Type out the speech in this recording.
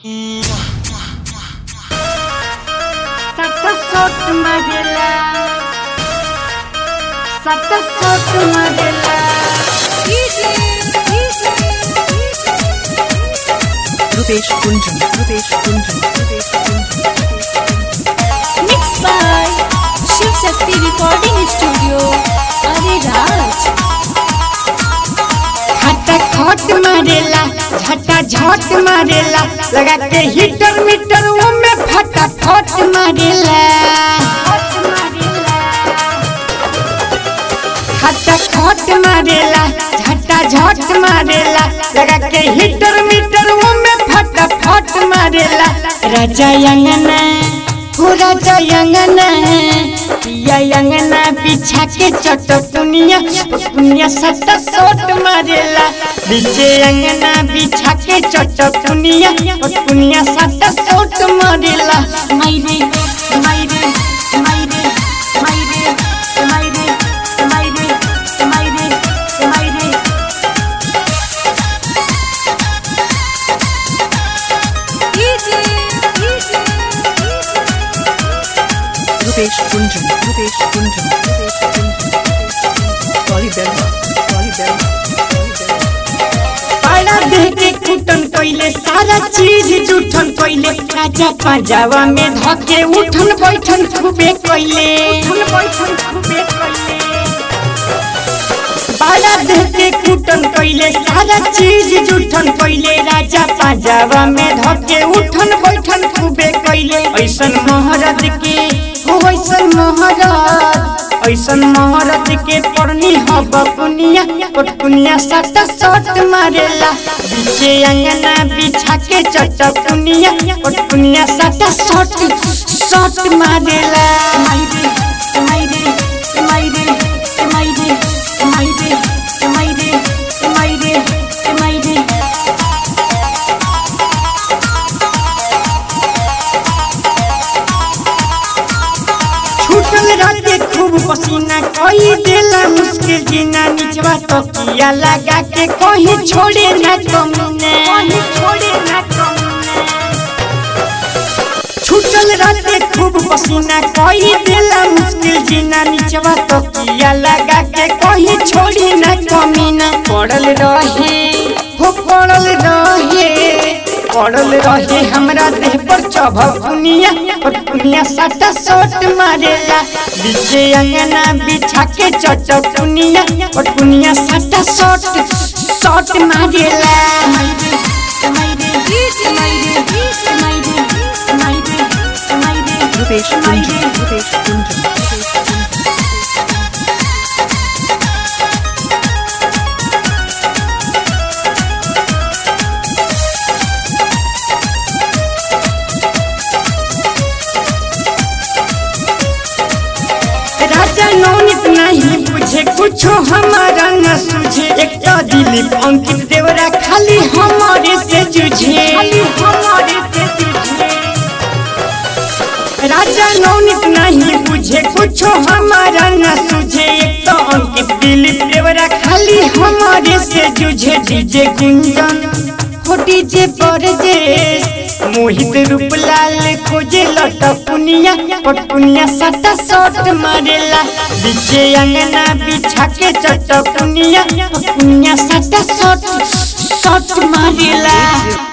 Satasot Magela Satasot Magela Rupesh Kunjan Rupesh Kunjan Rupesh कुंजन Mixed by Shiv Shakti Recording Studio, Ariraj. खटा खट मारेला झटा झट मारेला लगा के हीटर मीटर वो में फटा फट मारेला खटा खट मारेला झटा झट मारेला लगा के हीटर मीटर वो में फटा फट मारेला राजा यंगना हो राजा यंगना पिया यंगना बिछा के चटकुनिया पुनिया सट्टा सोट मारेला बीचे यंगना बिछा के चटकुनिया पुनिया सट्टा सोट मारेला माइरे माइरे माइरे माइरे माइरे माइरे माइरे माइरे रुपेश कुंजन रुपेश कुंजन रुपेश कुंजन सॉरी बेलवा सॉरी बेलवा पाड़ा देह के कुटन कइले सारा चीज जूठन कइले राजा पंजावा में धके उठन बैठन खूबे कइले उठन बैठन खूबे कइले पाड़ा देह के कुटन कइले सारा चीज जूठन कइले राजा पंजावा में धके उठन बैठन खूबे कइले ऐसन महाराज के हो ऐसन महाराज ऐसन महाराज के पड़नी हब पुनिया पटपुनिया सट सट मारेला बीचे अंगना बिछा के चट पुनिया पटपुनिया सट सट सट मारेला माइरे माइरे माइरे माइरे माइरे माइरे माइरे माइरे छूटल राते खूब पसीना कोई देला मुश्किल जीना निचवा तो किया लगा के कहीं छोड़े ना कमीने कहीं छोड़े ना कमीने छूटल राते खूब पसीना कोई देला मुश्किल जीना निचवा तो किया लगा के कहीं छोड़ी ना कमीना पड़ल रहे हो पड़ल रहे पड़ल रहे हमरा देह पर चभकुनिया पटकुनिया सटा सोट मारेला बीचे अंगना बिछा के चटकुनिया पटकुनिया सटा सोट सोट मारेला माइरे माइरे माइरे माइरे माइरे माइरे रुपेश कुंजन रुपेश कुंजन रुपेश कुंजन राजा नौनित नहीं बुझे कुछो हमारा न सूझे एक तो दिलीप अंकित देवरा खाली हमारे से जूझे हमारे से जूझे राजा नौनित नहीं बुझे कुछो हमारा न सूझे एक तो अंकित दिलीप देवरा खाली हमारे से जूझे डीजे गुंजन हो डीजे परदेश मोहित रूपलाल खोजे लटपुनिया पटपुनिया सटा सट मारेला बीचे अंगना बिछा के चटपुनिया पटपुनिया सटा सट सट मारेला